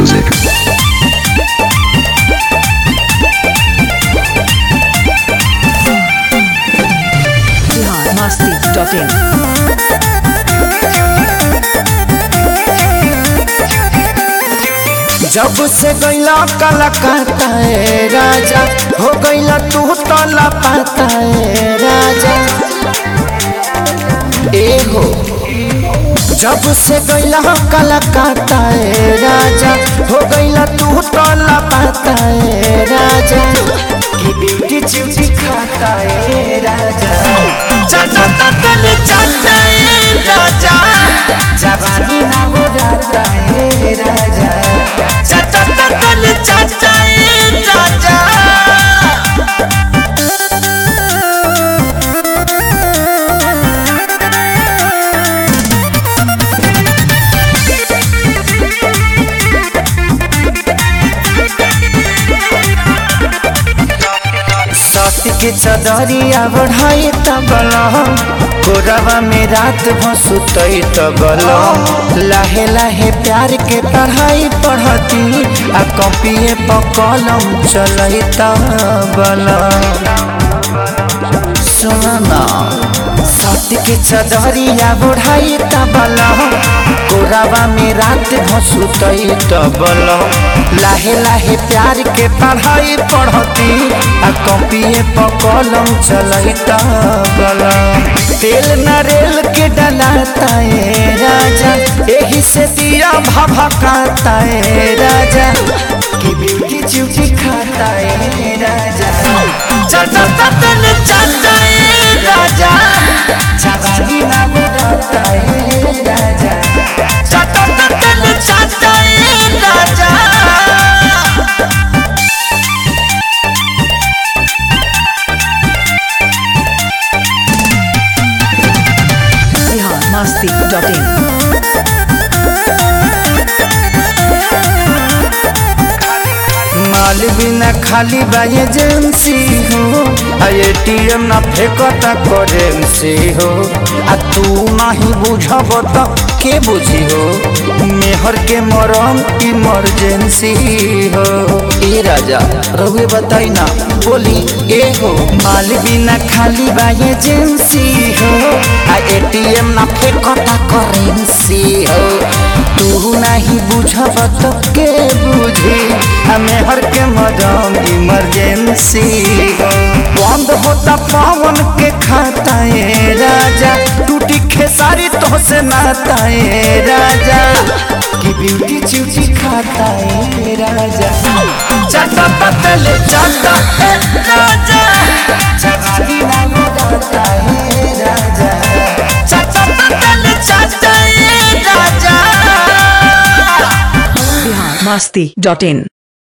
music. biharmasti.in जब से गैला कलकत्ता ए राजा हो गैला तू तो लापता ए राजा ए हो जब से गैला कलकत्ता ए राजा हो गैला तू तो लापता ए राजा की ब्यूटी चिवची खाता ए राजा चाचा ततल चाचा ए राजा जवानी ना हो जाता ए राजा चाचा ततल चाचा ए राजा सती के चदरिया बढ़ाई तबल कोरवा में रात भसुतई तबल लाहे लाहे प्यार के पढ़ाई पढ़ती आ कॉपिए पर कलम चलई तबल सुना सत्य के चदरिया बुढ़ाई तबल कोरावा में रात भसुतई तबल लाहे लाहे प्यार के पढ़ाई पढ़ती आ कॉपिए पर कलम चलई तबल तेल नरेल के डलाता है राजा एही से दिया भभकाता है राजा की ब्यूटी चूची खाता है राजा चाचा ततन चाचा ए राजा जवानी ना बुढ़ाता है राजा चाचा ततन चाचा ए राजा biharmasti.in माल बिना खाली बा एजेंसी हो आ एटीएम ना फेंकता करेंसी हो आ तू नहीं बुझब त के बुझी हो मेहर के मरम इमरजेंसी हो ए राजा रहुए बताई ना बोली ए हो माल बिना खाली बा एजेंसी हो आ एटीएम ना फेंकता करेंसी हो तू नहीं बुझब त के बुझी हमें हर के मदम इमरजेंसी हो बंद होता पावन के खाता है राजा टूटी खेसारी तो से नाता है राजा की ब्यूटी चूची खाता है राजा चाटा पतल चाटा है राजा चगाली ना लगाता है राजा चाटा पतल चाटा है राजा biharmasti.in